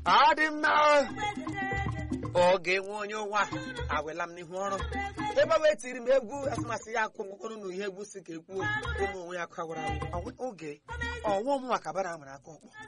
ọ dị mma oge nwe onye ụwa awela m n'ihu ọrụ ebe ọ tiri m egwu asịmasị ya akwụ mkpụrụ na ihe egwu si ka ekwuo ụmụ onwe ya kawara oge ọnwa ọmụnwa ka bara amara aka ọkpọ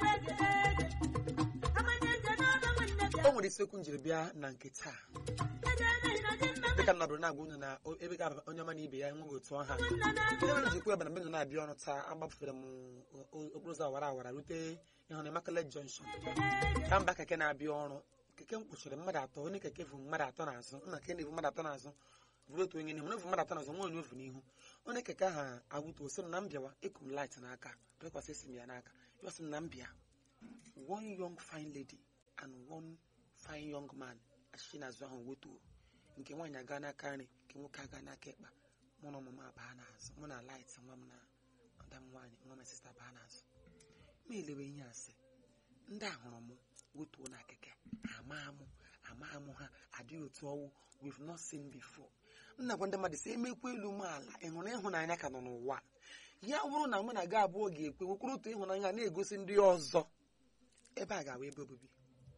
o nwere isiokwu njiri bịa na nke taa dịka nnọdụ na-agwa unu na ebe ga onye ọma na ibe ya enweghị otu ọha ihe mere njikwa ebe na mbe na-abịa ọrụ taa agbafere m okporo ụzọ awara awara rute ịhụ na Immaculate Junction ka mba keke na-abịa ọrụ keke m kpuchiri mmadụ atọ onye keke bụ mmadụ atọ n'azụ nna ke na-ebu mmadụ atọ n'azụ bụrụ otu onye n'ihu na evu mmadụ atọ n'azụ nwa onye ofu n'ihu onye keke ahụ agwụtu osi m na mbịawa ekum light n'aka bekwasị esi m ya n'aka ya sị m na mbịa one young fine lady and one fine young man achịchị n'azụ ahụ wetuo nke nwaanyị aga n'aka nri nke nwoke aga n'aka ekpa mụ na ọmụma abaa n'azụ mụ na light nwa m na ọda m nwaanyị nwa m sista baa n'azụ ma elewe ihe asị ndị a hụrụ m wetuo na keke ama amụ ama amụ ha adịghị otu ọwụ we've not seen before m na-agwa ndị mmadụ sị emekwa elu m ala ị hụrụ ịhụnanya ka nọ n'ụwa ya bụrụ na mụ na gị abụọ ga-ekwe nwekwuru otu ịhụnanya na-egosi ndị ọzọ ebe a ga-awa ebe obibi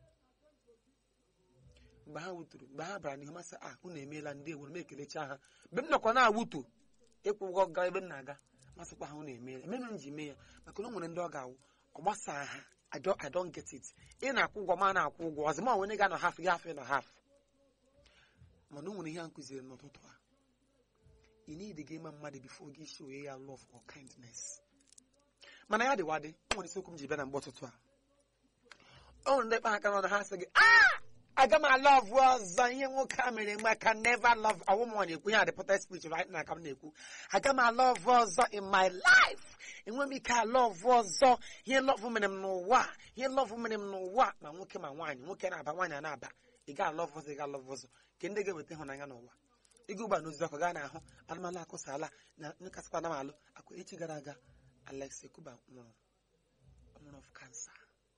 mgbe ha wuturu mgbe ha bara n'ihu masị a unu emeela ndị ewere m ekelecha ha mgbe m nọkwa na-awutu ịkwụ ụgwọ gaa ebe m na-aga masịkwa ha unu emeela emere m ji mee ya maka na o nwere ndị ọ ga-awụ ọ gbasaa ha I don't get it ị na-akwụ ụgwọ ma na-akwụ ụgwọ ọzọ ma onye ga-anọ hafụ ya hafụ na hafụ mana o nwere ihe a nkụziri n'ụtụtụ a ị need gị ịma mmadụ bifo gị show ya love or kindness mana ya dịwa dị o nwere isiokwu m ji bịa na mgbe ụtụtụ a o nwere ndị kpa aka n'ọnụ ha sị gị ah aga m alọvụ ọzọ ihe nwoke a mere mgbe aka never love ọwụ m na-ekwu ihe adịpụta speech right na aka m na-ekwu aga m alọvụ ọzọ in my life enwe m ike alọvụ ọzọ ihe lọvụ mere m n'ụwa ihe lọvụ mere m n'ụwa ma nwoke ma nwaanyị nwoke na-aba nwaanyị na-aba ị ga alọvụ ọzọ ị ga alọvụ ọzọ nke ndị ga-eweta ịhụnanya n'ụwa ịga ụgba n'ozi ọkụ gaa n'ahụ anụmanụ akụsala na nkasịkwa na malụ akwa echi gara aga Alex Ekuba nwụrụ nwụrụ of cancer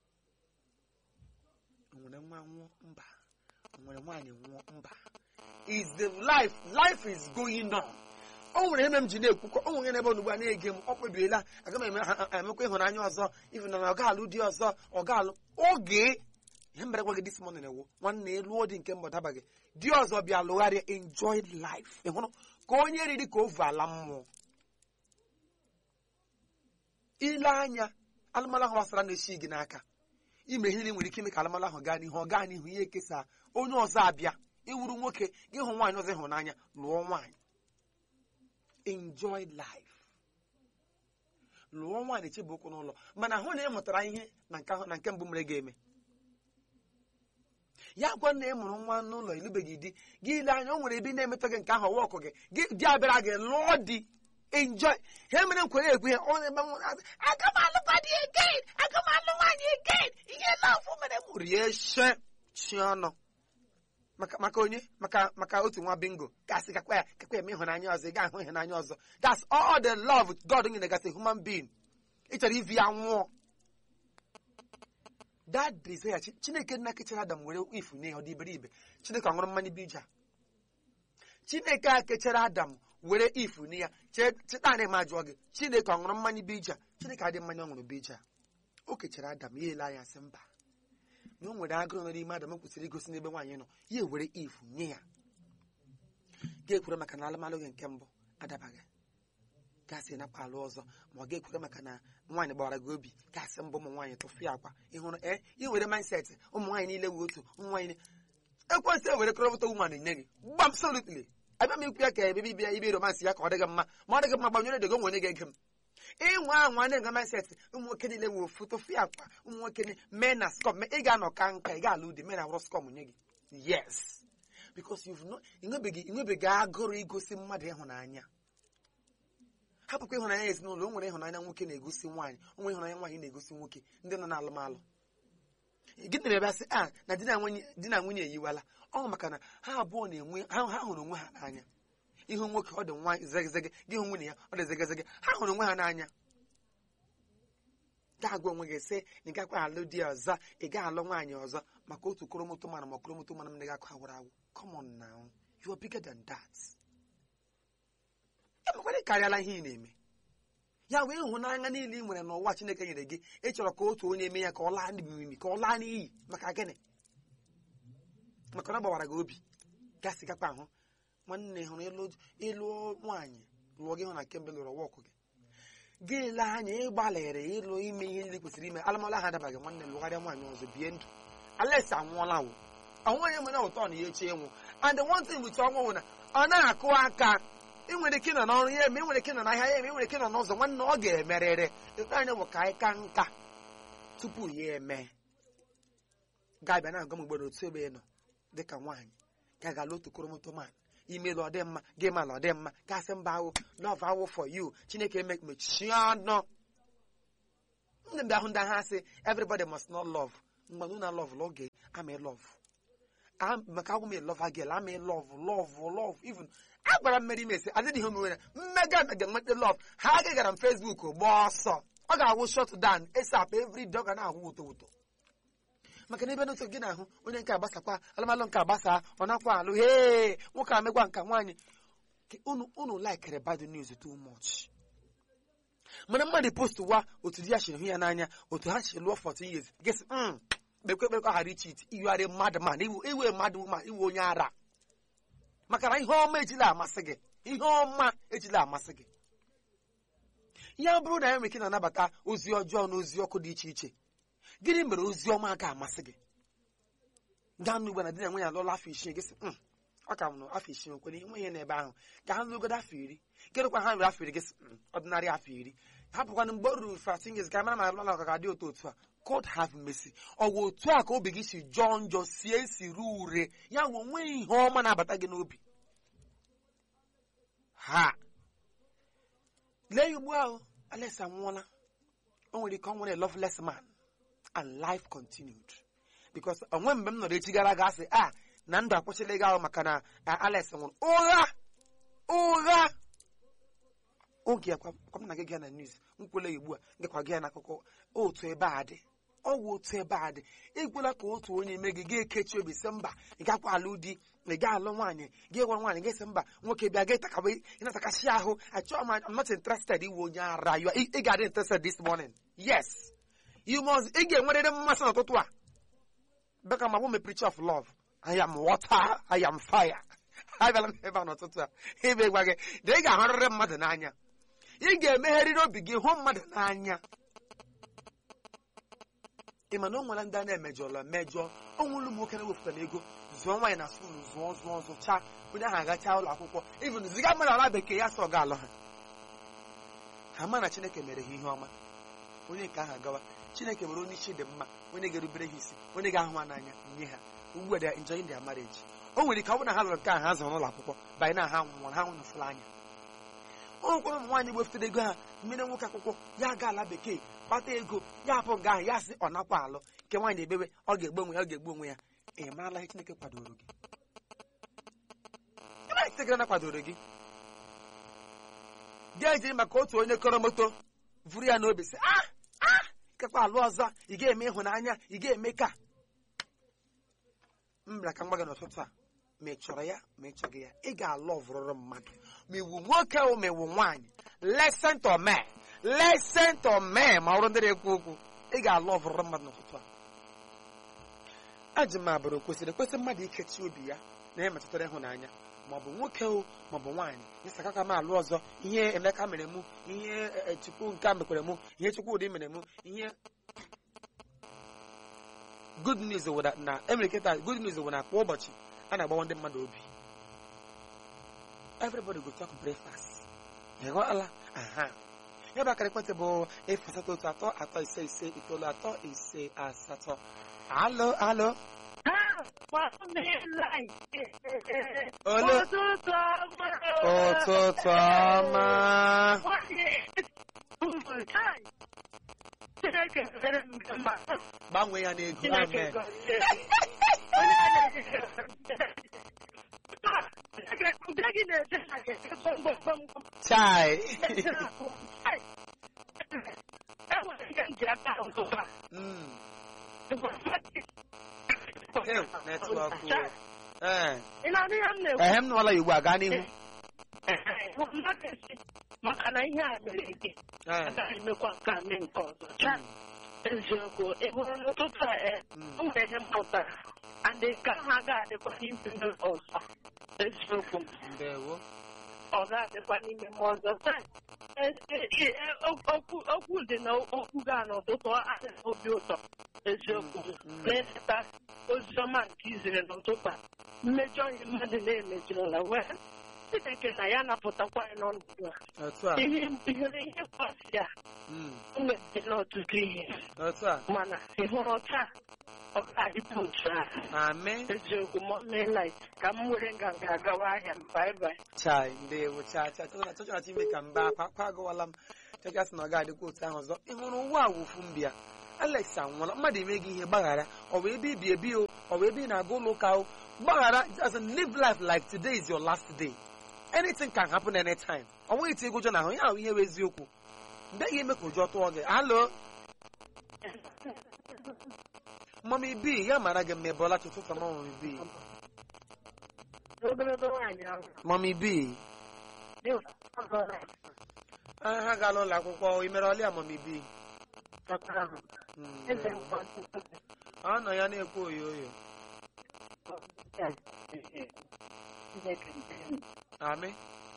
nwere nwa nwụọ mba nwere nwaanyị nwụọ mba is the life life is going on o nwere ebe m ji na-ekwukọ o nwere ebe onugbu a na-ege m ọ kpebiela aga m emekwa ịhụnanya ọzọ ifu na ọ ga-alụ di ọzọ ọ ga-alụ oge ihe mbere gwa gị this morning ewu nwanne elu dị nke mbọ dabaghị di ọzọ bịa lụgharịa enjoy life ị hụrụ ka onye riri ka ovu ala mmụọ ile anya alụmalụ ahụ gbasara na-echi gị n'aka ime ihe nwere ike ime ka alụmalụ ahụ gaa n'ihu ọ gaa n'ihu ihe ekesa onye ọzọ abịa ịwụrụ nwoke gị hụ nwaanyị ọzọ ịhụnanya lụọ nwaanyị enjoy life lụọ nwaanyị chebe okwu n'ụlọ mana hụ na ị mụtara ihe na nke na nke mbụ mere ga-eme ya gwa na ị mụrụ nwa n'ụlọ ilubeghị di gị ile anya o nwere ebe ị na-emetọ gị nke ahụ ọwa ọkụ gị di abịara gị lụọ di enjoy ha mere nkwenye ekwu ihe ọ na-eme aga m alụkwa di again aga m alụ nwaanyị again ihe lọfụ mere m rie she chi ọnụ maka onye maka maka otu nwa bingo gasị kakwa ya kakwa eme ịhụnanya ọzọ ị ga-ahụ ịhụnanya ọzọ that's all the love God nyere gasị human being ị chọrọ ivi ya nwụọ that desire chineke nna kechara adam were ifu nye ya ọ dị iberibe chineke ọ ṅụrụ mmanya bija chineke a kechara adam were ifu nye ya cheta na ma jụọ gị chineke ọ ṅụrụ mmanya bija chineke adị mmanya ọ ṅụrụ bija o kechara adam ya ele anya sị mba na o nwere agụrụ nọ n'ime adam kwesịrị igosi n'ebe nwaanyị nọ ya ewere ifu nye ya ga-ekwere maka na alụmalụ gị nke mbụ adabaghị gasị napụ alụ ọzọ ma ọ ga-ekwere maka na nwaanyị gbawara gị obi gasị mbụ ụmụ nwaanyị tụfịa akwa ịhụrụ ee ị were mindset ụmụ nwaanyị niile wee otu ụmụ nwaanyị ekwensị ewere kọrọpụta woman nye gị gbam solutly abịa m ikwu ya ka ebe bibia ibe romansị ya ka ọ dịghị mma ma ọ dịghị mma gbanyere dego nwere ga-ege m ịnwa anwa na-ege mindset ụmụ nwoke niile wee ofu tụfịa akwa ụmụ nwoke mee na skom ị ga-anọ ka nka ị ga-alụ di mee na wụrụ skom nye gị yes because you've not ịnwebeghị agụrụ igosi mmadụ ịhụnanya hapụkwa ịhụnanya ezinụlọ o nwere ịhụnanya nwoke na-egosi nwaanyị o nwere ịhụnanya nwaanyị na-egosi nwoke ndị nọ n'alụmalụ gị na ebe asị a na di na nwunye eyiwala ọ maka na ha abụọ na-enwe ha hụrụ onwe ha n'anya ihu nwoke ọ dị nwaanyị zegezege gị hụ nwunye ya ọ dị zegezege ha hụrụ onwe ha n'anya ga-agwa onwe gị sị na ị gakwa alụ di ọzọ ị ga alụ nwaanyị ọzọ maka otu koromoto mana ma koromoto mana m na-agakọ awụrụ awụ come on now you are bigger than that emekwara karịala ihe ị na-eme ya wee ịhụnanya niile ị nwere n'ụwa chineke nyere gị ị chọrọ ka otu onye mee ya ka ọ laa n'imimi ka ọ laa n'iyi maka gịnị maka na ọ gbawara gị obi gasị gakwa ahụ nwanne hụrụ ịlụ ịlụ nwaanyị lụọ gị hụ na kemgbe lụrụ ọwa ọkụ gị gị lee anya ịgbalịrị ịlụ ime ihe ndị kwesịrị ime alụmalụ ahụ adabaghị nwanne lụgharịa nwaanyị ọzọ bie ndụ ales anwụọla wụ ọnwụ onye nwere ụtọ na ya echi ịnwụ and one thing with ọnwụ wụ na ọ na-akụ aka ị nwere ike nọ n'ọrụ ya eme ị nwere ike nọ n'ahịa ya eme ị nwere ike nọ n'ụzọ nwanne ọ ga-emerịrị ikpe anyị bụ ka anyị ka nka tupu ya eme ga-abịa na-agwa m mgbe otu ebe ị nọ dịka nwaanyị ga aga otu koromoto man imelụ ọ dị mma gị malụ ọ dị mma gasị mba ahụ love awụ for you chineke eme mechie ọnụ ndị mgbe ahụ ndị agha sị everybody must not love mgbe unu na love l'oge ama love maka agwụ m love agel ama love love love even agwara mmeri mesi adịghị ihe mere mmega mega nweta love ha agagara m facebook gbaa ọsọ ọ ga-awụ shot down esap every day ọ ga na-ahụ ụtọ ụtọ maka na ebe n'otu gị na-ahụ onye nke agbasakwa alụmalụ nke agbasa ọ nakwa alụ hee nwoke amegwa nka nwaanyị unu unu laikere bad news too much mana mmadụ post wa otu di ya chiri hụ ya n'anya otu ha chiri lụọ 14 years gesi kpekwe kpekwe ghara iche iti iwegharị mmadụ ma iwe mmadụ ma iwe onye ara maka na ihe ọma ejila amasị gị ihe ọma ejila amasị gị ya bụrụ na ya nwere ike na-anabata ozi ọjọọ na ozi ọkụ dị iche iche gịnị mere ozi ọma ga-amasị gị gaa n'ugbo na di na nwunye alụọla afọ isii gị sị ọ ka m nọ afọ isii nkwere nwe ihe n'ebe ahụ ka ha lụgodo afọ iri kedụkwa ha nwere afọ iri gị sị ọdịnarị afọ iri hapụkwana mgbe o ruru fatin gị ka mara ma alụmala ọka ga-adị otu otu a God have mercy ọ bụ otu a ka obi gị si jọọ njọ sie esi ruo ure ya nwe onwe ihe ọma na-abata gị n'obi ha lee ya ugbu ahụ Alex anwụọla o nwere ike ọ nwere loveless man and life continued because onwe mgbe m nọrọ echi gara aga asị a na ndụ akwụsịla ịga ahụ maka na Alex nwụrụ ụgha ụgha oge akwa m na gị gaa na news m kwele ya ugbu a gakwa gị ya n'akụkọ otu ebe a dị ọwụ otu ebe a dị ekwela ka otu onye mee gị ga-ekechi obi sị mba ị gakwa alụ di ị ga alụ nwaanyị gị gwara nwaanyị gị sị mba nwoke bịa gị takaba ịnatakasị ahụ achọghị m I'm not interested iwe onye ara ị ga-adị interested this morning yes you must ị ga-enwerịrị mmasị n'ụtụtụ a beka ma bụ me preach of love I am water I am fire abịala m ebe a n'ụtụtụ a ebe gwa gị na ị ga-ahụrịrị mmadụ n'anya ị ga-emegherịrị obi gị hụ mmadụ n'anya ị ma na o nwere ndị a na-emejọla mejọ onwere ụmụ nwoke na-ewepụtara ego zụọ nwaanyị na skuulu zụọ zụọ zụcha onye ahụ agachaa ụlọ akwụkwọ even ziga mmadụ ala bekee ya sọ ga alụ ha ha ma na chineke mere ha ihe ọma onye nke ahụ agawa chineke mere onye isi dị mma onye ga-erubere ha isi onye ga-ahụ ha n'anya nye ha ugbu a they enjoying their marriage o nwere ike ọ bụrụ na ha lụrụ nke ahụ ha zụrụ n'ụlọ akwụkwọ banye na ha nwụrụ ha nwụnụfụrụ anya o nwekwara ụmụ nwaanyị gbefụtara ego ha mmiri nwoke akwụkwọ ya ga ala bekee kpata ego ya hapụ nga ahụ ya sị ọ nakwa alụ nke nwaanyị na-ebewe ọ ga-egbu onwe ya ọ ga-egbu onwe ya ị marala ihe chineke kwadoro gị ebe chineke na kwadoro gị ga-ejiri maka otu onye kọrọ moto vụrụ ya n'obi sị ah ah ikekwa alụ ọzọ ị ga-eme ịhụnanya ị ga-eme ka m bịara ka m gwa gị n'ụtụtụ a ma ị chọrọ ya ma ị chọghị ya ị ga-alụ ọvụrụrụ mmadụ ma iwu nwoke o ma iwu nwaanyị listen to me listen to me ma ọrụ ndị na-ekwu okwu ị ga-alụ ọvụrụrụ mmadụ n'ụtụtụ a ajụ m abụrụ kwesịrị ekwesị mmadụ ikechi obi ya na ihe metụtara ịhụnanya maọbụ nwoke o maọbụ nwaanyị ịsaka ka m alụ ọzọ ihe emeka mere mụ ihe chukwu nke a mekwere mụ ihe chukwudị mere mụ ihe good news wụ na emere kịta good news wụ na kwa ụbọchị a na-agbawa ndị mmadụ obi everybody go talk breakfast ị ghọọla aha ya bụ akara ekwentị bụ efu asatọ otu atọ atọ ise ise itoolu atọ ise asatọ alo alo Olu. ụtụtụ ọma gbanwee ya n'ego amen chai Mm. Ew, netwọk o. Ee. ehe m nụọla ya ugbu a gaa n'ihu maka na ihe a mere gị Eh, agaghị emekwa nke a mee nke ọzọ chaa eziokwu ị hụrụ n'ụtụtụ a ee mm, o nwere ihe m pụtara adị ka ha ga-adịkwa n'ime m ọzọ eziokwu ndewo ọ ga-adịkwa n'ime m ọzọ taa e- e- e- e- okwu okwu dị na okwu gaa n'ụtụtụ adị na obi ụtọ eziokwu Mm. na-echeta oziọma nke izere n'ụtụtụ a mmejọ ihe mmadụ na-emejọla wee Chineke na ya napụtakwa anyị n'ọnọdụ a otu a ihe ihere ihe kwasị ya mm, o mebiri n'ọtụtụ ihe otu a mana ị hụrụ taa ọ ga-adịpụ otu a amị eziokwu ma melit ka m were nganga agawa ahịa m baibai chai ndewo cha cha chọchọchị ime ka mba akwa akwa agụwala m chacha sị na ọ ga-adịkwa otu ahụ ọzọ ị hụrụ ụwa a wụfu mbịa alex anwụọla mmadụ eme gị ihe gbaghara ọ bụ ebe ibi ebi o ọ bụ ebe ị na-aga ụlọ ụka o gbaghara as in live life like today is your last day anything can happen anytime ọ nweghị iti egwu ụjọ na ahụ ya ahụ ihe bụ eziokwu mbeghị eme ka ụjọ tụọ gị alo mami bi ya mara gị mma ebe ọla chụtụta mami bi ogologo nwaanyị ahụ mami bi dị ụtọ Ah, ha gaala ụlọ akwụkwọ ị mere ọlịa mami bi takwara ahụ Mm, eze ndewo. nkwa ọ nọ ya na-ekwu oyo oyo Chineke amị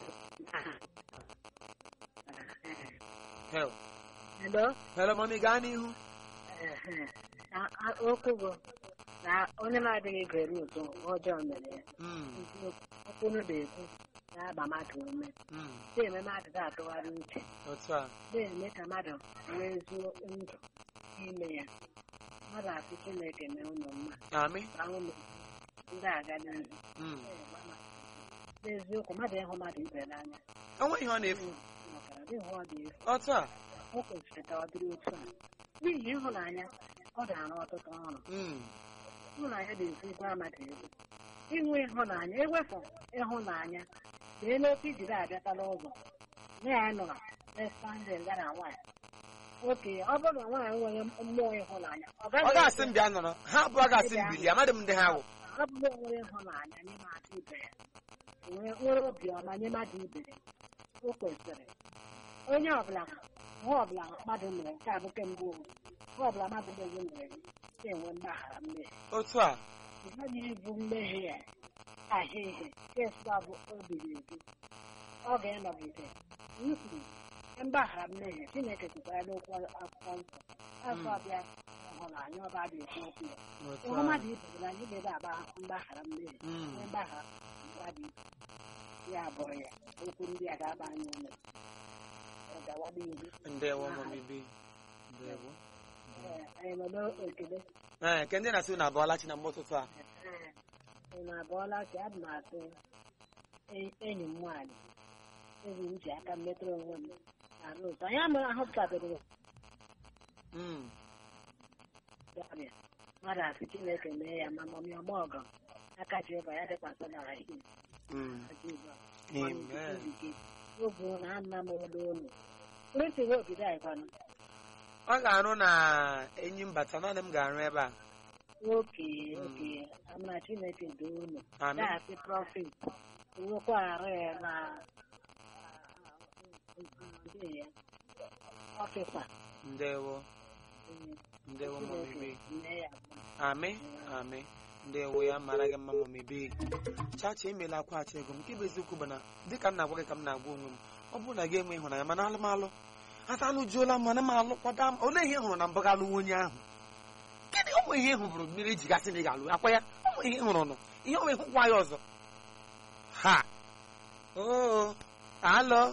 hel Hello? hel mami gaa n'ihu Na- a- okwu bụ na onye na-adịghị gere ụtọ ọjọọ mere ya Mm, okwu unu na-ekwu na-agba mmadụ ume mm, na-eme mmadụ ga-atụgharị uche otu a na-eme ka mmadụ nwee zuo ndụ n'ime ya mmadụ asị Chineke mee ụlọ mma amị ka ụlọ ndị aga n'ihu Mm. n'eziokwu mmadụ ịhụ mmadụ ibe n'anya onwe ihe ọ na-efu makara dịhụ ọ dị efu otu a o kwesịrị ka ọ dịrị otu a n'ihi ịhụnanya ọ ga-arụ ọtụtụ ọrụ Mm, ịhụnanya na-esi gwa mmadụ ego inwe ịhụnanya ewepụ ịhụnanya lee n'otu ijiri abịatala ụzọ na ya nọrọ n'estandị ya na nwaanyị oke ọ bụrụ na nwaanyị nwere mmụọ ịhụnanya ọ ọ gaghị ga-asị m bịa nọrọ ha abụọ ga-asị m bilie amadị m ndị ha wụ ọ bụrụ na nwere ịhụnanya nye mmadụ ibe ya nwee nwere obiọma nye mmadụ ibe ya o kwesịrị onye ọbụla nwa ọbụla mmadụ mere nke a bụ kemgbe ụwa nwa ọbụla mmadụ mere mere gị na-enwe mgbaghara mmehie otu a ị gaghị ibu mmehie ya ahịa ihe kesịa bụ obiri ebi ọ ga-anọgide nkwuru mgbaghara mmehie chineke kwukwara n'okwu akwụkwọ nsọ afọ abịa ịhụnanya ọba dị ekwu okwu ya otu ịhụ a mmadụ ibe gị na ndị ebe agba mgbaghara mmehie Mm, onye mgbaghara mmadụ ibe ya bụrụ ya okwu ndị a ga-aba anyị ume ọ gawa n'ihu ndewo mami bi ndewo Ee, anyị nọ n'ekele ee ke ndị na-asị na abụọla chi na mgbe ụtụtụ a Ee, ị na-abụọla ka abụ m atụ e- enyi m nwaanyị enyi m ji aka m metụrụ onwe m arụ ụtọ ya mere ahụpụtabere Mm, ọrịa mmadụ asị chineke mee ya ma mọmị ọma ọgọ aka Jehova ya dịkwasị n'ala ihe mm, Amen. oge na anna m olu olu prịntịrị obido anyị kwanụ ọ ga-arụ na enyi mbata naanị m ga-arụ ebe a oke oke amara chineke doo unu Amen. na-asị prọfit nwekwa arụ ya na ndị ya ọfịsa ndewo ndewo mami bi nne ya amị amị ndewo ya mara gị mma mami bi chacha emela akwaghachi ego m nke bụ eziokwu bụ na dịka m na-agwa gị ka m na-agwa onwe m ọ bụrụ na gị enwe ịhụnanya mana alụmalụ asa alụjuola m mana m alụkwada m olee ihe ị hụrụ na mbụ ga alụwa onye ahụ gịnị ụmụ ihe ị hụrụ mmiri ji gasị na ị ga-alụ akwa ya ụmụ ihe ị hụrụ nọ ihe ọ hụkwa ya ọzọ ha oo alọ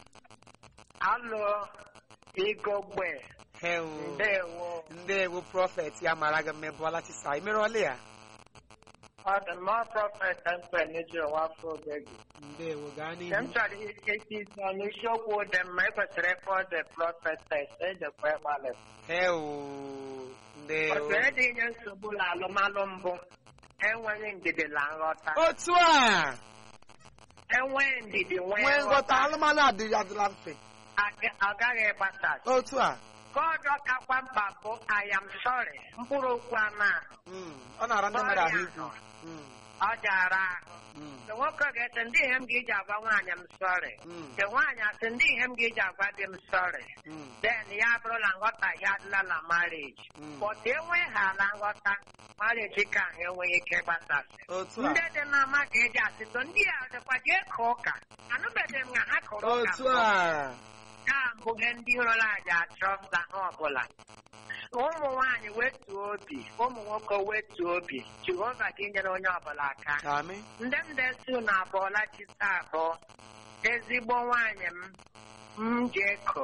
alụ igogbe hewo ndewo ndewo prọfet ya mara gị mma ịbụọla chisa imere ọlị ya ọ dị mma prọfet mkpe n'eji ụwa afọ obegi ndewo gaa nke m n'ihu chọrọ ike izi ọnụ isiokwu dị mma ekwesịrị ịkpọ the prophetess ejekwa ịgbalị hewo ndewo otu dị inye nsogbu na alụmalụ mbụ enweghị ndidi na nghọta otu a enweghị ndidi nwee nwee nghọta nghọta alụmalụ adịghị adịla mfe aga- ọ gaghị ịgbasa otu a God kakwa mkpa bụ I am sorry mkpụrụ okwu a na Mm, ọ na-ara ndị mmadụ ahụ ikwu Mm, ọ jara ahụ Mm. nke nwoke ga-ete ndị ihe m ga-eji agwa nwaanyị m sọrị Mm. nke nwaanyị asị ndị ihe m ga-eji agwa di m sọrị Mm. den ya bụrụla nghọtahie adịla na marriage Mm. but enweghịala nghọta marriage ka ahụ enweghị ike gbasasị otu a ndị dị n'ama ka eji asịtọ ndị a dịkwa jee ka ụka anụbeghị m na ha kụrụ ụka otu mbụ. a ka mbụghị ndị hụrụ aja achọ mba ha ọbụla ụmụ nwaanyị wetuo obi ụmụ nwoke wetuo obi jehova gị nyere onye ọbụla aka amị ndị m desu na abụọla chita abụọ ezigbo nwaanyị m m jeko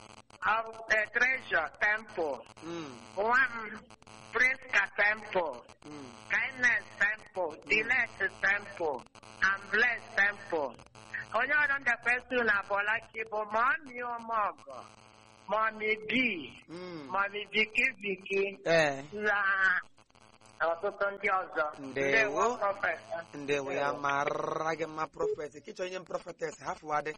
treasure temple Mm. nwa m priska temple Mm. kindness temple delight temple and bless temple onye ọrụ ndekwesu na abụọlachi bụ mọmi ụmụọgọ mọmi bi Mm. mọmi viki viki ee na ọtụtụ ndị ọzọ Ndewo. prọfesọ ndewo ya mara gị mma prọfet kịchọ onye m prọfetes hafụwadị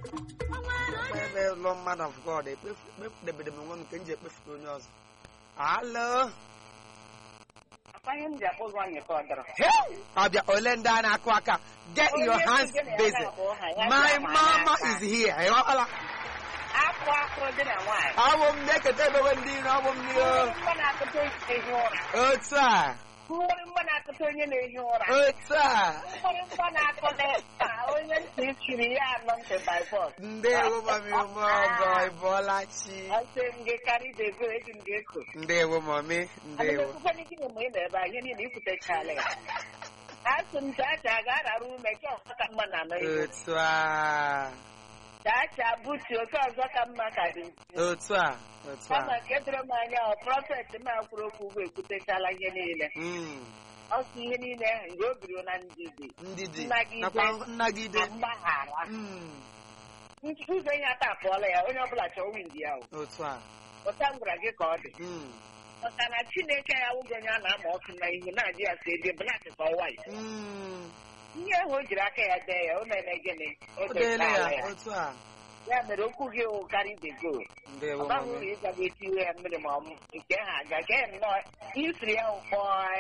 ebe lọ mmadụ of god ekpedebede m onwe m nke m ji ekpefuta onye ọzọ alo Akpanye m ji akpụ ụzọ anyị ka ọ dọrọ. ọbịa ole ndị a na-akụ aka get your hands busy my mama is here ịghọtala Akpụ akpụ dị na nwaanyị. ọbụ m na-eketa ebewe ndị iro ọbụ m ndị Mmiri mgba na-akụta onye na-ehi ụra. otu a Mmiri mgba na-akụta onye na-ehi ụra. otu a Mmiri mgba na-akụta onye ntị chiri ya anọ ntị by force. ndewo mami ụmụọgọ ịbọọla chi Asị m gị karị dego eji m ga-eko. ndewo mami ndewo Adịghịkwa n'ike mgbe ị na-ebe a ihe niile ikwutechala ya. Asị m chacha ga-arara ume nke ọzọ ka mma na anọ ihe. otu a Chacha butu oke ọzọ ka mma ka dị. otu a otu Kama a nke doro m anya ọ prọfet m a kwuru okwu ugbo ekwutechala ihe niile. Mm, Ọ sị ihe niile ahụ mgbe o biri na ndidi ndidi Nnagide. nakwa nnagide na mgbaghara. Mm, Ụzọ ihe ata apụọla ya onye ọbụla chọọ windi ya. o. otu a Ụta m gwara gị ka ọ dị. Mm, Maka na Chineke ya wụgo onye a na-ama ọkụ na ihu na-ajụ ya si ebe blak ka ọ wayo. mm, Ihe ahụ o jiri aka ya dee ya o mere gịnị? O o deela dechaala ya ya. otu a Ya mere okwu gị wụ karị the go. ndewo Ọ baghị uru mami ịga gị etiwe ya mmiri ma ọ mụ nke ha aga ka ya nnọọ ihe siri ya ụkpọ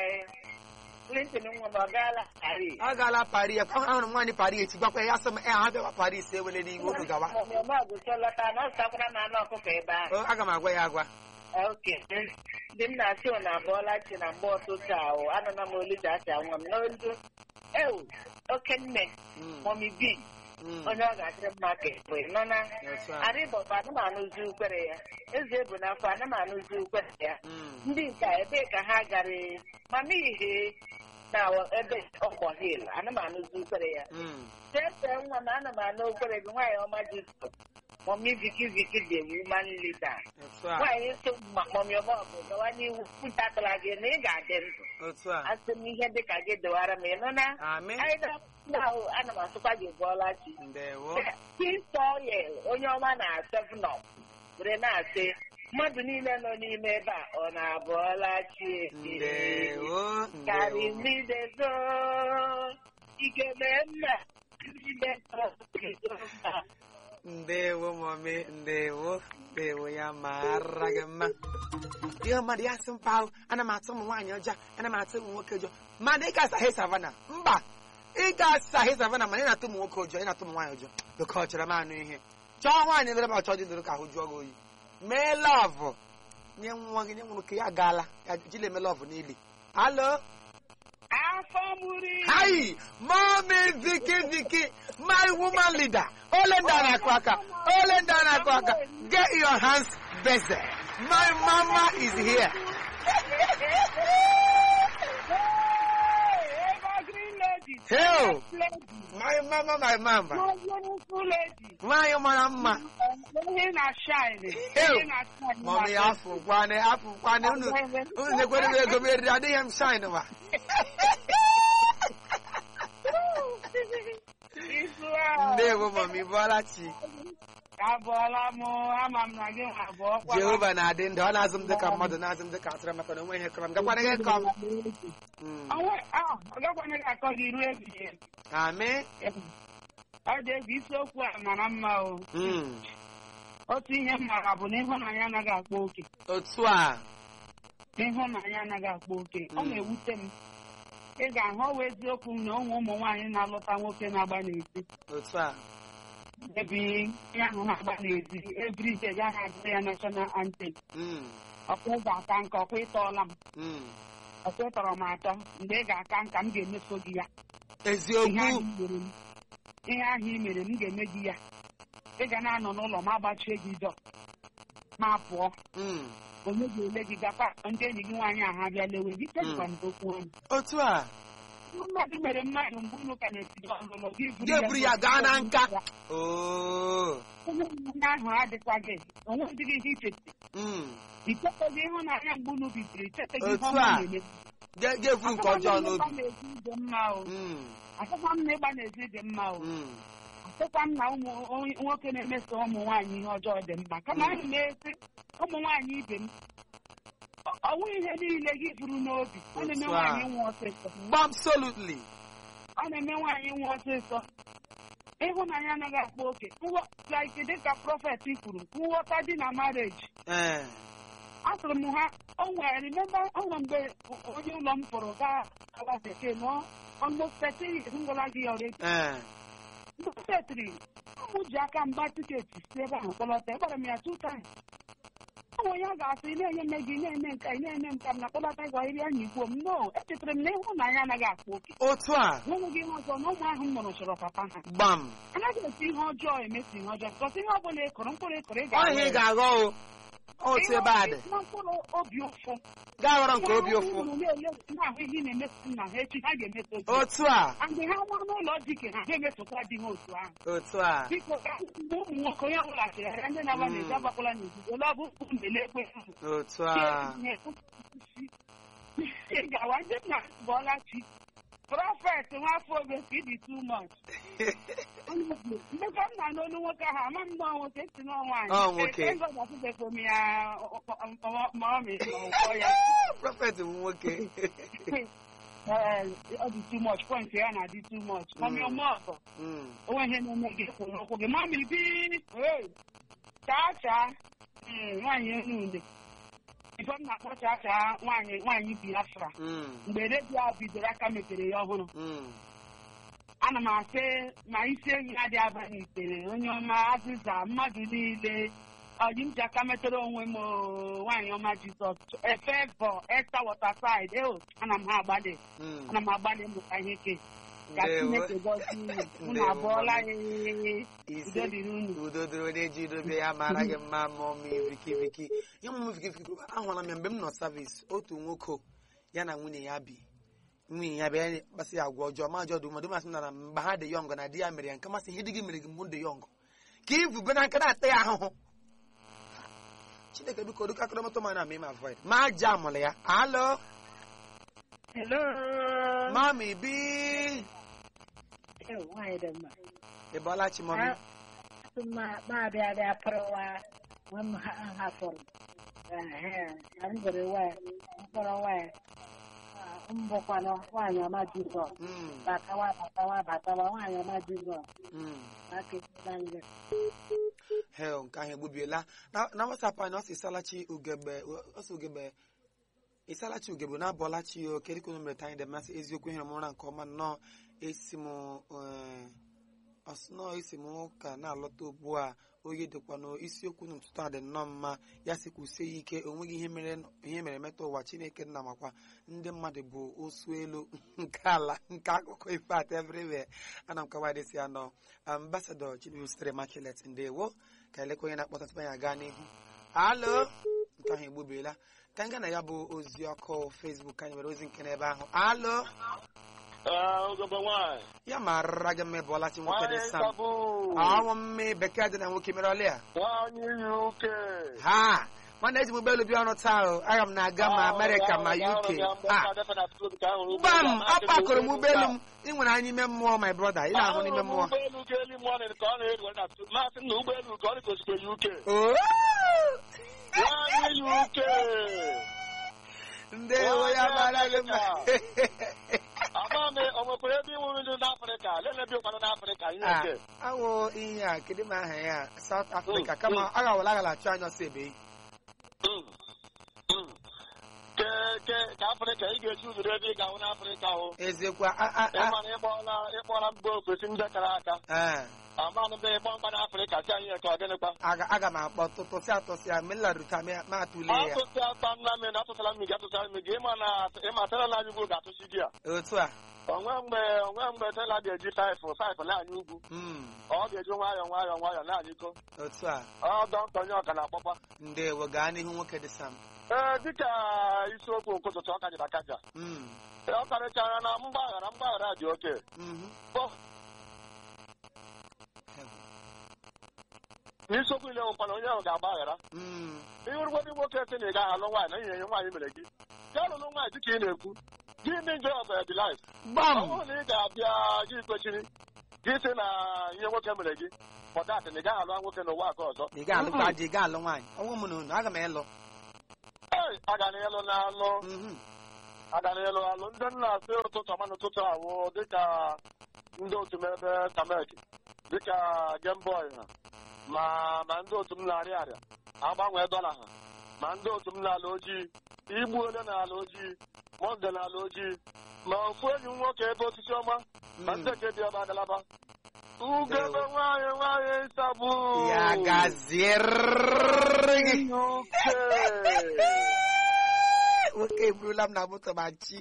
Clinton nwa m ọ gaala Paris. ọ gaala Paris ahụrụ m nwaanyị Paris echi gwakwa ya sị m e ha bịakwa Paris ewele n'ihu unu gawa Mmemme ọgụsọ lọta na ọ zụtakwara m anụ ọkụkọ ebe ahụ. O, aga m agwa ya agwa oke ndị m na-asị ọ na-abụọla chi na mgbe ụtụtụ ahụ anụna m olu ji asị nwa m n'olu ewu oke nne Mm, mọmi bi mm, onye ọ ga-adịrị mma ka ekwe nọ na otu a arịbọbụ anụmanụzi ukwere ya eze bụ n'afọ anụmanụzi ukwere ya Mm, ndị nka ebee ka ha gara mama ihe na ebe ọgbọ hil anụmanụzi ukwere ya mm, Tete nwa m ana m anụ okwere gị nwaanyị ọma Jizọs mọmi viki viki dị woman leader otu a nwaanyị so ma mọmi ọma bụ gawa n'iwu pụtatara gị na ị ga-adị ndụ otu a asị m ihe dị ka gị dewara m ịnụ na amị anyị na ahụ ana m asụkwa gị bụọla chi ndewo Kistoyel onye ọma na sevnọp were na-asị mmadụ niile nọ n'ime ebe a ọ na-abụọla chi ndewo karị ndewo mbidezo igebe mma ndị mma ndewo mami ndewo ndewo ya mara gị mma ihe mmadụ ya sị mpa ahụ ana m atụ ụmụ nwaanyị ọjọọ ana m atụ ụmụ nwoke ọjọọ mmadụ ị ga-asaghị savana mba ị ga-asaghị savana mana ị na-atụ ụmụ nwoke ọjọọ ị na-atụ ụmụ nwaanyị ọjọọ dịka ọ chọrọ m anụ ihe chọọ nwaanyị mere ma chọọ dị doro ka ahụ jụọ gị oyi mee lọvụ nye nwa gị nye nwụrụ ka ya gaala ya jila eme lọvụ n'ili alo afọ gburu Hi, mommy Vicky Vicky, my woman leader. Ole ndị a na-akụ aka, ole ndị a na-akụ aka. Get your hands busy. My mama is here. Evergreen lady. Hell, Lady. my mama, my mama. Beautiful lady. Nwanyị mara mma. Onye na shine. Ew. Onye na shine. Mommy, afụ kwane, afụ kwane. Unu, unu nekwere m ego m eriri, adịghị m shine ma. Isu ahụ. Ndewo, mommy, bọọla chi. Abụọla m ama m na gị abụọ kwa Jehova na-adị ndụ, ọ na-azụ m dịka mmadụ, na-azụ m dịka atụrụ maka na onwe ihe kọrọ m. Gakwana gị kọm. Mm. Onwe- ah, ọ gakwana gị akọ gị ruo ebighị ebi. Amị. Ọ dị egwu isiokwu a mara mma o Mm. otu ihe m mara bụ na ịhụnanya anaghị akpa oke Otu a. ịhụnanya anaghị akpa oke ọ Mm. na-ewute m ị ga-ahụ ọwa eziokwu na ụmụ ụmụ nwaanyị na-alụta nwoke na-agba n'ezi otu a ebe ihe ahụ na-agba n'ezi ebrije ya na-agụ ya national anthem Mm, ọkwa ị ga-aka nka ọkwa ịtọọla m mm. ọkwa ịtọrọ m atọ mgbe ị ga-aka nka m ga-emeso gị ya ihe ahụ eziokwu i mere m ihe ahụ i mere m ga-eme gị ya ị ga na-anọ n'ụlọ ma agbachie gị dọ ma pụọ Mm, onye ga-ele gị gakwa ndị enyi gị nwaanyị ahụ abịa lewe gị chekwa m okwu ọnụ otu a mmadụ mere mmadụ mgbe unu ka na-etiri ọlụlụ gị Ga-eburu ya gaa na nka. oo onye ụmụnne ahụ adịkwaghị onwezighị ihe ichete Mm, icheteghị ịhụnanya mgbe unu bidoro icheteghị ihe Otu ọma a. na-eme ga- ga-efu nke ọjọọ n'obi n'ezi dị mma o Mm, asịkwa m na ịgba n'ezi dị mma o mm. asịkwa m na ụmụ onye- nwoke na-emeso ụmụ nwaanyị ihe ọjọọ dị mma kama anyị na-esi ụmụ nwaanyị ibe m ọ- ọnwụ ihe niile gị furu n'obi ọ na-eme Otu a. nwaanyị nwe ọsịsọ absolutely ọ na-eme nwaanyị nwe ọsịsọ ịhụnanya anaghị akpa oke Nghọ- like dịka prọfet kwuru nghọta dị na mareji ee asịrị m ha o nwere remember o nwere mgbe onye ụlọ m pụrụ gaa ala bekee nọ almost 30 years m gwara gị already ee mgbe m setịrị ụmụ ji aka mgba tiketi si ebe ahụ kpọlọta egbara m ya two times ọ bụ onye a ga-asị ị na-enye mme gị ị na-eme nka ị na-eme nka m na kpọlọta gwa iri anya igbo m no echetara m na ịhụnanya anaghị akpa oke otu a n'enweghị ihe ọzọ na ụmụ ahụ m mụrụ chọrọ papa ha gbam anaghị esi ihe ọjọọ emesi ihe ọjọọ bikọs ihe ọ bụla ị kụrụ mkpụrụ ị kụrụ ị ọ ihe ị ga-aghọ ga-aghọ o otu ebe a dị na mkpụrụ obi ụfụ gaa ghọrọ nke obi ụfụ na-ahụ ihe na-emeso nna ha echi ha ga-emeso gị otu a mgbe ha nwa n'ụlọ dike ha ga-emesokwa di ha otu ahụ otu a biko ka mgbe ụmụ nwoke onye ọbụla chegharịa ndị na-agba n'ezi agbakwala n'ozuzo ole ọ bụ mkpu mbele ekwe ahụ otu a ị gawa ndị nna bụọla chi prọfet nwafọ oge ka ịdị too much mmekọ nna n'olu nwoke ahụ ama m nọọ nwoke si nọọ nwaanyị Ọ nwoke. ngọdasịbekwa m ya ma ọ mee ma ọkọ ya prọfet bụ nwoke Ee, ọ dị too much point ya na-adị too much mami Mm. ọmụ ọgọ Mm, onwe ihe na-eme gị kwụ n'ụkwụ gị mami bi hey, chaa chaa Mm, nwaanyị enu ude ife m na-akpọ chaa chaa nwaanyị nwaanyị biafra mm, mgbe redio a bidoro aka mepere ya ọhụrụ mm. ana m asị ma isi enyi ya dị abalị itere onye ọma azịza mmadụ niile ọji m ji aka metere onwe m oo, nwaanyị ọma jizọs efevọ esta wọtasaid eo ana m ha agbalị Mm. ana m agbalị ịmụta ihe ke ka Ndewo. chineke gọzie unu unu Ndewo, abụọla mami. ee Ise. udo dịrị unu udo dịrị onye ji dobe ya mara gị mma ma ọmị viki viki ihe ọmụmụ viki viki ahụla m ya mgbe m nọ savis otu nwoke ya na nwunye ya bi nwunye ya bịa kpasị ya agwa ọjọọ ma ajọ dị mmadụ masị m na mgbe ha dị yọngụ na di ya mere ya nke masị ihe dị gị mere gị mgbe m dị yọngụ ka ivube na nka na-ata ya ahụhụ chineke biko dịka akọrọmọtọ ma na-ama ime avoid ma aja amụrụ ya alo Hello. mami bi Eh, nwaanyị dị mma. ị bọọla chi mami Asị m ma ma abịa abịa pụrụwa nwa m ha hafụrụ. Ehe, na m gụrụ nwa ya, mkpọrọ nwa ya. Ah, M bụkwanụ nwaanyị ọma Jizọs. Mm, Batawa batawa batawa nwaanyị ọma Jizọs. mm. Akịtịla nge. hel nke ahụ egbubiela na na wasapụ anyị ọ sị salachi ugegbe ọ sị ugegbe ịsalachi ugegbe na abọlachi o kedu ka unu mere ta anyị dị masị eziokwu ihe ụra nke ọma nnọọ esi m eh, ọsị nnọọ esi m ụka na-alọta ugbu a oyi dịkwa n'isiokwu n'ụtụtụ a dị nnọọ mma ya sị kwụsie ya ike onweghị ihe mere ihe mere metụ ụwa chineke nna makwa ndị mmadụ bụ osu elu nke ala nke akụkọ ife at everywhere ana m kawa dịsi anọ ambasadọ chinedu sitere makilet ndewo ka elekwa onye na-akpọta tupu anyị aga n'ihu alo nke ahụ egbubiela ka anyị gaa na ya bụ ozi ọkụ fesbuk anyị nwere ozi nke n'ebe ahụ alo ugogbe nwanyị ya mara gị mma ịbụọla chi nwoke dị nwanyị sam nkabu ọnwụ mme bekee dị na nwoke mere ọlịa nwanyị uk ha nwanne eji m ụgbọelu bịa ọrụ taa o aga m na-aga ma amerịka ma uk ha gbam apakụrụ m ụgbọelu m ị nwere anya ime mmụọ my brother ị na-ahụ n'ime mmụọ ụgbọelu ga eli mọnin ka ọ na-eru na masị na ụgbọelu ka ọ dịgosikwa uk Oo! nwanyị uk ndewo ya mara gị mma ama m o nwekwara ebe ịnwụrụ ndị n'afrịka lelebi ụkwanụ n'afrịka ihe Ah, nke awụ ihe a kedu m aha ya South Africa kama a gawala agala achụ anya ọsọ ebe Mm, mm. ke ike ka afrịka ị ga-esi ụzụrụ ebe ị ga-ahụ n'afrịka hụ eziokwu a- a- a- ịmana ịkpọọla ịkpọọla mba ofesi ndị kara aka a- amanụ be ịkpọ mkpa n'afrịka si anyị ka ọ gịnịkwa aga aga m akpọ tụtụsịa tụsịa ma nlaruta ma atụle ya atụsị ata nna m na atụsara m gị atụsara m gị ịma na ịmatara na anyị ugwu ga-atụsi gị a otu a onwe mgbe onwe mgbe tela ga-eji paịpụ paịpụ na-anyị ugwu Mm, ọ ga-eji nwayọọ nwayọọ nwayọọ na-anyị iko otu a ọ dọkịta onye ọka na-akpọkwa ndewo gaa n'ihu nwoke dị sam ee dịka isiokwu nke ụtụtụ ọ kajiri akaja Mm, ọ karịchara na mgbaghara mgbaghara dị oke mhm. Ọ- n'isiokwu ile nwekwana onye ahụ ga-agbaghara Mm, iwurugwadi nwoke sị na ị gaghị alụ nwaanyị na ihe ihe nwaanyị mere gị gaa lụrụ nwaanyị dịka ị na-ekwu gị ndị nje of the life ọ gbam bụrụ na ị ga-abịa gị kwechiri gị sị na ihe nwoke mere gị pọtatị na ị gaghị alụ nwoke n'ụwa nke ọzọ ị ga-alụkwa di ị ga-alụ nwaanyị ọnwụ m na unu aga m ịlụ ee aga na ịlụ na alụ Mhm. aga na ịlụ alụ ndị nna asị ụtụtụ ọma n'ụtụtụ awụ dịka ndị otu m ebe kamek dịka gemboy ha ma ma ndị otu m na-arịa arịa agbanwee dọla ha ma ndị otu m n'ala ojii igbu ole n'ala ojii monde n'ala ojii ma ofu enyi m nwoke ebe osisi ọma ma ndị nke dị ebe agalaba ugebe nwanyị nwanyị ịsabụ ya gaziere gị nwoke eburula m na moto ma chi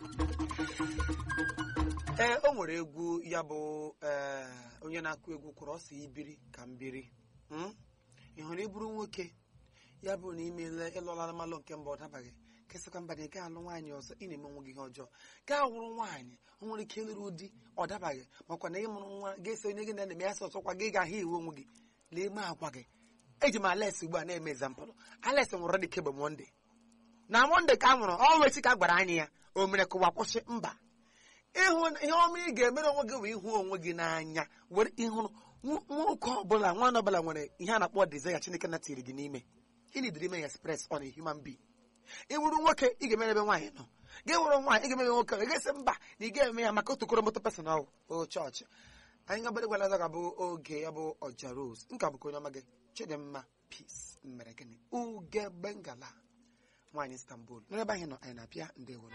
ee o nwere egwu ya bụ ee, onye na-akụ egwu kwụrụ ọsọ ibiri ka mbiri Mm? ị hụrụ iburu nwoke ya bụ na imele ịlụla malụ nke mba ọ dabaghị kesịkwa mba na ị gaghị alụ nwaanyị ọzọ ị na-eme onwe gị ihe ọjọọ gaa wụrụ nwaanyị o nwere ike ịlụrụ di ọ dabaghị makwa na ịmụrụ nwa ga-esi onye gị na na-eme ya sọ ọsọkwa gị ga-ahụ iwu onwe gị lee ime agwa gị eji m ales ugbu a na-eme ezampụlụ ales nwụrụ dị kemgbe monde na monde ka a nwụrụ ọ nwechi ka a gwara anyị ya o mere kụwa kwụsị mba ịhụ ihe ọma ị ga-emere onwe gị bụ ịhụ onwe gị n'anya were ịhụrụ nwo- nwoke ọbụla nwaanyị ọbụla nwere ihe a na-akpọ desire Chineke na tiri gị n'ime ị na-ediri ime ya express on a human being ị wuru nwoke ị ga-emere ebe nwaanyị nọ gị wụrụ nwaanyị ị ga-emere nwoke ị ga-esi mba na ị ga-eme ya maka otu koromoto personal o chọọchị anyị gabere gwara ọzọ ga-abụ oge ya bụ ọja rose nka bụkwa onye ọma gị chidimma peace mere gịnị ugegbe ngala nwaanyị istanbul n'ebe anyị nọ anyị na-apịa ndewo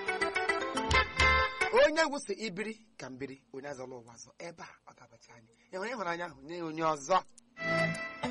onye egwu si ibiri ka mbiri onye azọla ụwa ọzọ ebe a ọ ga-abacha anyị enwere ịhụnanya ahụ nye onye ọzọ